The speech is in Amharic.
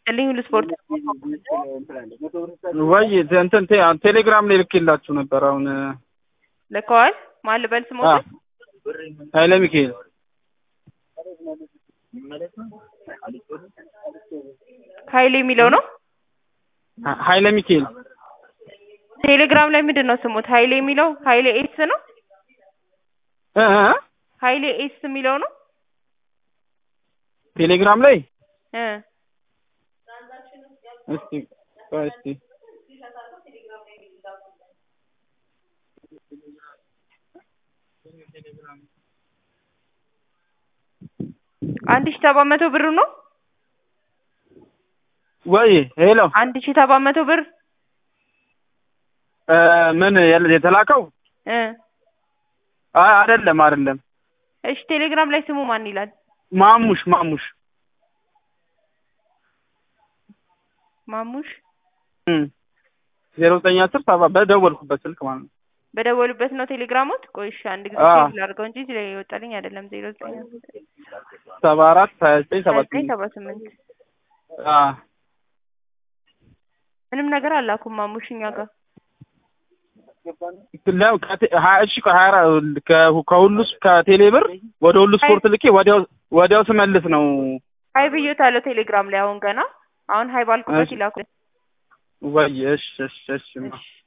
ልኝ ሁሉ ስፖርት ወይ እንትን ቴ- ቴሌግራም ላይ ልኬላችሁ ነበር። አሁን ልከዋል። ማን ልበል አ ስሞት ኃይለ ሚካኤል ኃይሌ የሚለው ነው። ሀ- ኃይለ ሚካኤል ቴሌግራም ላይ ምንድን ነው ስሙት? ኃይሌ የሚለው ኃይሌ ኤስ ነው። እ እ ኃይሌ ኤስ የሚለው ነው ቴሌግራም ላይ እ እስቲ ቆይ እስቲ አንድ ሺህ ሰባት መቶ ብር ነው። ወይ ሄሎ አንድ ሺህ ሰባት መቶ ብር እ ምን ያለ የተላከው እ አይ አይደለም አይደለም እሺ ቴሌግራም ላይ ስሙ ማን ይላል? ማሙሽ ማሙሽ ማሙሽ እም ዜሮ ዘጠኝ አስር ሰባ በደወልኩበት ስልክ ማለት ነው። በደወሉበት ነው ቴሌግራሞት። ቆይ እሺ አንድ ጊዜ አዎ። ሴቭ ላድርገው እንጂ እዚህ ላይ ይወጣልኝ አይደለም። ዜሮ ዘጠኝ ሰባ አራት ሀያ ዘጠኝ ሰባ ዘጠኝ ስምንት ሰባ ስምንት አ ምንም ነገር አላኩም ማሙሽ እኛ ጋር ለ- ከቴ- ሀያ እሺ ከሀያ አራት ከ- ከሁሉ ስ- ከቴሌ ብር ወደ ሁሉ ስፖርት ልኬ ወዲያው ወዲያው ስመልስ ነው ሀይ ብዬታለሁ ቴሌግራም ላይ አሁን ገና አሁን ሀይ ባልኩበት እሺ። ይላኩ። ወይ እሺ እሺ እሺ እሺ